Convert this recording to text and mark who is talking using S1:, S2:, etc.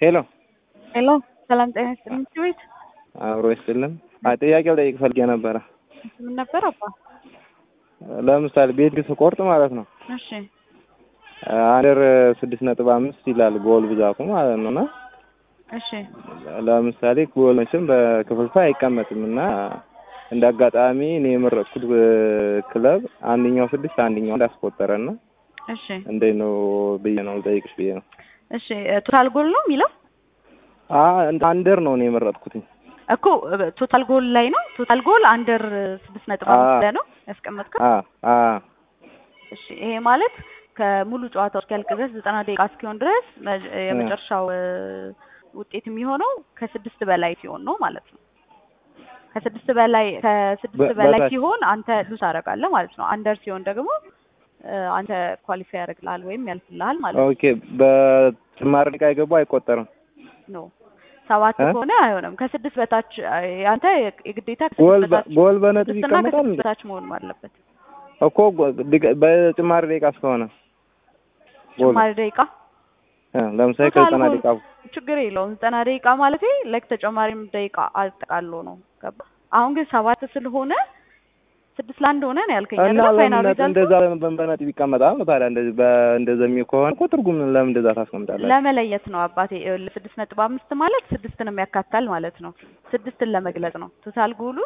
S1: ሄሎ
S2: ሄሎ ሰላም ጤና ይስጥልኝ። ትምህርት ቤት
S1: አብሮ ይስጥልን። አይ ጥያቄው ጠይቅ ፈልጌ ነበረ።
S2: ምን ነበር አባ?
S1: ለምሳሌ ቤት ስቆርጥ ማለት ነው
S2: እሺ
S1: አንደር ስድስት ነጥብ አምስት ይላል ጎል ብዛቱ ማለት ነው። እና
S2: እሺ
S1: ለምሳሌ ጎል መቼም በክፍልፋይ አይቀመጥም እና እንደ አጋጣሚ እኔ የመረጥኩት ክለብ አንደኛው ስድስት አንደኛው እንዳስቆጠረ እና
S2: እሺ
S1: እንዴት ነው ብዬ ነው ልጠይቅሽ ብዬ ነው።
S2: እሺ ቶታል ጎል ነው የሚለው
S1: አንደር ነው እኔ የመረጥኩትኝ
S2: እኮ ቶታል ጎል ላይ ነው። ቶታል ጎል አንደር ስድስት ነጥብ አምስት ላይ ነው ያስቀመጥከው።
S1: አ አ
S2: እሺ ይሄ ማለት ከሙሉ ጨዋታው እስኪያልቅ ድረስ ዘጠና ደቂቃ እስኪሆን ድረስ መ- የመጨረሻው እ፣ ውጤት የሚሆነው ከስድስት በላይ ሲሆን ነው ማለት ነው። ከስድስት በላይ ከስድስት
S1: በ-
S2: በላይ
S1: በታች-
S2: ሲሆን አንተ ሉዝ አደርጋለህ ማለት ነው። አንደር ሲሆን ደግሞ እ፣ አንተ ኳሊፋይ ያደርግልሃል ወይም ያልፍልሃል ማለት ነው።
S1: ኦኬ በጭማሪ ደቂቃ የገቡ አይቆጠርም።
S2: ኖ ሰባት
S1: እ?
S2: ከሆነ አይሆንም። ከስድስት በታች እ፣ አንተ የግዴታ
S1: ጎል
S2: ከስድስት
S1: በ-
S2: በታች
S1: ጎል በነጥብ
S2: ስድስትና
S1: ይቀመጣል
S2: ከስድስት
S1: እንዴ?
S2: በታች መሆን አለበት።
S1: እኮ ጎ- ድገ- በጭማሪ ደቂቃ እስከሆነ ጎል
S2: ጭማሪ ደቂቃ
S1: እ፣ ለምሳሌ
S2: ቶታል
S1: ከዘጠና
S2: ጎል
S1: ደቂቃ
S2: ችግር የለውም። ዘጠና ደቂቃ ማለት ላይክ ተጨማሪም ደቂቃ አጠቃሎ ነው። ገባ? አሁን ግን ሰባት ስለሆነ ስድስት ለአንድ ሆነ ነው ያልከኝ
S1: እና
S2: አይደለ?
S1: ለምን
S2: ፋይናል
S1: ነጥብ
S2: ሪዛልቱ
S1: እንደዛ በ- በነጥብ ይቀመጣል ነው ታዲያ? እንደዚህ በ- እንደዚህ የሚሆን ከሆነ እኮ ትርጉም ለምን እንደዛ ታስቀምጣለህ?
S2: ለመለየት ነው አባቴ። ይኸውልህ ስድስት ነጥብ አምስት ማለት ስድስትን የሚያካታል ማለት ነው። ስድስትን ለመግለጽ ነው። ቶታል ጎሉ